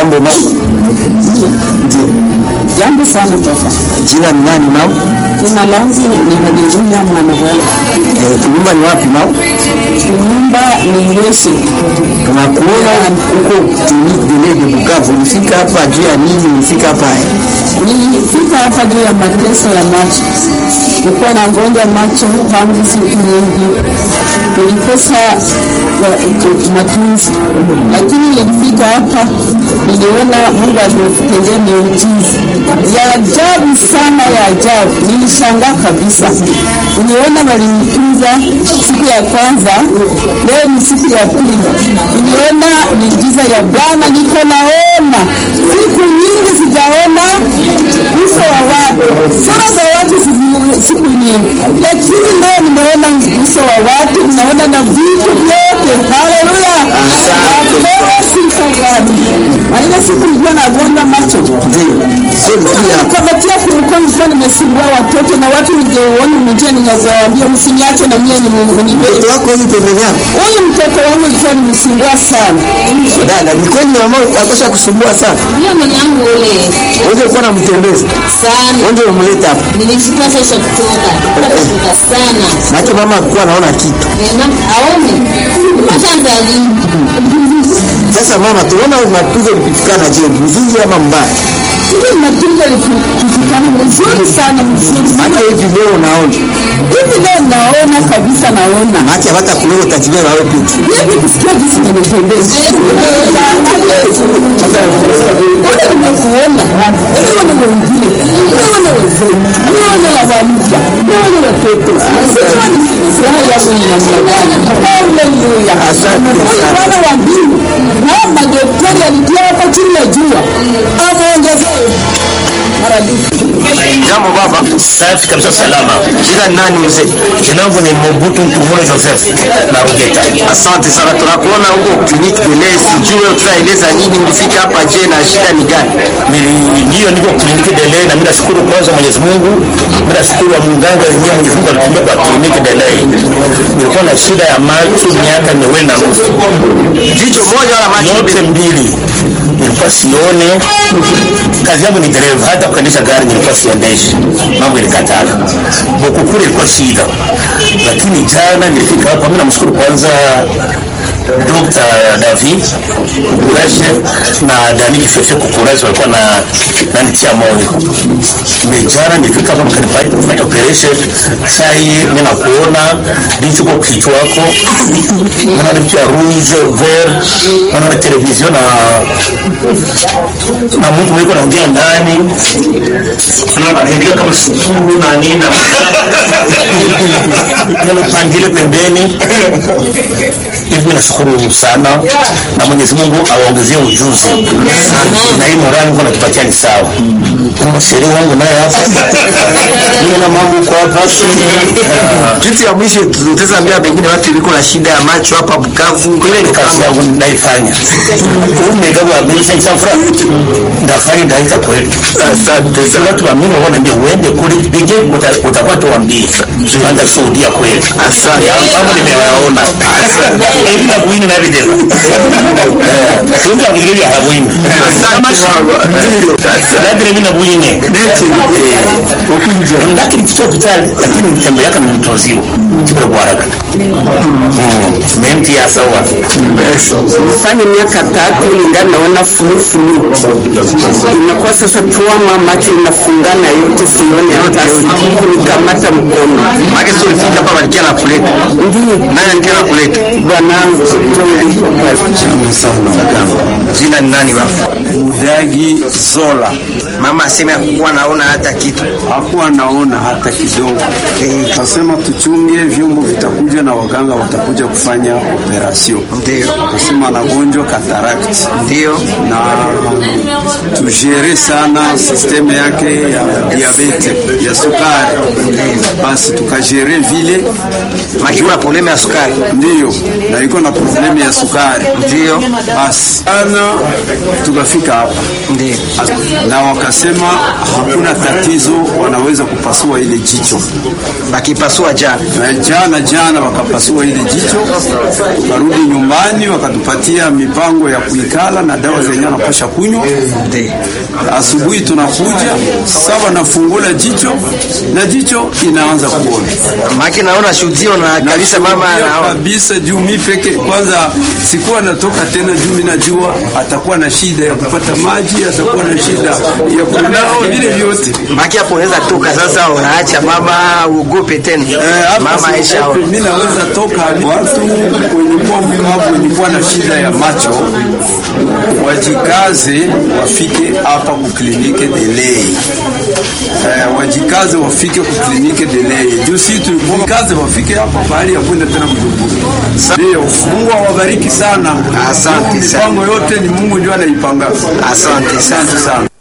Jambo mama. Ndio. Jambo sana baba. Jina ni nani mama? Jina langu ni Haleluya Mwanawala. Eh, kunyumba ni wapi mama? Nyumba ni Yesu. Tunakuona huko kliniki de de Bukavu. Ulifika hapa juu ya nini? Ulifika hapa eh? Nilifika hapa juu ya mateso ya macho. Nilikuwa nagonja macho tangu siku nyingi, nilikosa wa- matunzi, lakini nilifika hapa, niliona Mungu ametendea miujiza ya ajabu sana, ya ajabu. Nilishangaa kabisa, niliona walinitunza siku ya kwanza, leo ni siku ya pili, niliona miujiza ya Bwana, niko naona siku nyingi sijaona uso wa watu, sura za watu sizi- siku nyingi, lakini leo nimeona uso wa watu, naona na vitu vyote. Haleluya, napewa sifa gani? Na ile siku nilikuwa nagonga macho Ndio. Sio pia kamatia kulikuwa nilikuwa nimesimbua watoto na watu ningeona mjia, ningewaambia msiniache na mie nibe mtoto wako huyu pembeni yako. huyu mtoto wangu ilikuwa nimesimbua sana. Dada, ni kweli mama akosha kusumbua sana. Hiyo mwanangu ule Wewe ulikuwa unamtembeza. sana Wewe umleta hapa. nilishika sasa kutoka kutoka sana Maana mama alikuwa anaona kitu. na aone kwanza lini Sasa mama, tunaona mapigo yalipitikana je, mzuri ama mbaya? Ile matunzo likifikana mzuri sana mzuri sana. Hata hivi leo unaona. Hivi leo naona kabisa, naona Maana hata kuleo utajibeba wewe peke. hivi kusikia jinsi nimependeza. Wote nimekuona, nimeona wengine, nimeona wazee, nimeona wazalija, nimeona watoto. Sasa ni furaha yangu ni namna gani? Haleluya! Huyu Bwana wa mbingu na madaktari alitia hapa chini ya jua, ameongezea maradufu. Jambo baba. Safi kabisa, salama. Jina ni nani mzee? Jina langu ni Mobutu Mtumune Joseph na Rugeta. Asante sana, tunakuona huko kliniki Delay. Sijui tutaeleza nini, ulifika hapa je, na shida ni gani? Nili- Ndiyo, niko kliniki Delay na mimi nashukuru kwanza Mwenyezi Mungu, mimi nashukuru wa mganga wenyewe Mwenyezi Mungu alitumia kwa kliniki Delay. Nilikuwa na shida ya macho miaka miwili na nusu, Jicho moja wala macho yote mbili nilikuwa sione. Kazi yangu ni dereva, hata kuendesha gari nilikuwa siendeshi, mambo ilikatala. Bukukuri ilikuwa shida, lakini jana nilifika hapa. Mimi namshukuru kwanza Dr. David Kukuraje na Daniel Fefe Kukuraje walikuwa na nanitia moyo. Mejana nilifika hapa mkanifanya kufanya operation. Sai mimi nakuona ndicho kwa kichwa wako. Naona vitu ya rouge vert, naona television na na mtu yuko anaongea ndani. Naona anaongea kama sukuru na nini na naona pangile pembeni hivi nashukuru sana na Mwenyezi Mungu awaongezie ujuzi na hii morali Mungu anatupatia ni sawa. Kama sheria wangu naye hapa mimi na mambo kwa hapa Kitu ya mwisho tutaambia pengine watu iliko na shida ya macho hapa Bukavu. ile ni kazi yangu naifanya. Umegawa bisa isafra ndafanya ndaita kwetu. Asante Sasa sana. watu wa mimi wana ndio uende kule pige utakuwa tuambie. Tuanza kushuhudia kweli. Asante. Ya mambo nimeyaona. Hivi na kuini na video. Eh, tunza ngili ya habuini. Kama labda mimi na buini. Lakini kitu kitali lakini mtembe yake ni mtozio. Kipo kwa haraka. Mm. Menti ya sawa. Fanya miaka tatu ningali naona fulufulu, inakuwa sasa tuama macho inafungana yote, sione hata siku nikamata mkono. Maana sio ulifika hapa walikia na kuleta. Ndiyo Nani alikia na kuleta? bwanangu, Jina ni nani baba? Mudagi Zola Mama aseme hakuwa naona hata kitu. hakuwa naona hata kidogo. Kasema tuchunge vyombo vitakuja na waganga watakuja kufanya operasyon. Ndio. Kasema anagonjwa cataract Ndio. na tujere sana sisteme yake ya diabete ya sukari, basi tukajere vile Makiwa probleme ya sukari. ndiyo, na iko na probleme ya sukari Ndio. basi sana tukafika hapa Ndio. na wakasema hakuna tatizo, wanaweza kupasua ile jicho. Bakipasua jana. Na jana jana wakapasua ile jicho, tukarudi nyumbani, wakatupatia mipango ya kuikala na dawa zenye wanapasha kunywa. Ndio. Asubuhi tunakuja sawa, nafungula jicho na jicho inaanza kuona Maki naona shuhudio na kabisa mama Nashuhudia anaona. kabisa juu mi peke kwanza sikuwa natoka tena, juu mi najua atakuwa na shida ya kupata maji, atakuwa na shida ya kunao vile vyote. Maki hapo unaweza toka sasa unaacha mama uogope tena. Eh, hapa Mama Aisha. siogope, mi naweza toka watu wenye kuwa mlemavu wenye kuwa na shida ya macho wajikaze wafike hapa kuklinike delay. Eh, wajikaze wafike kuklinike delay. Juu si tulikaze wafike hapa bahali ya kwenda tena Bujumbura. Ndio, Mungu awabariki sana. Asante sana. Mipango yote ni Mungu ndio anaipanga. Asante sana. Asante sana.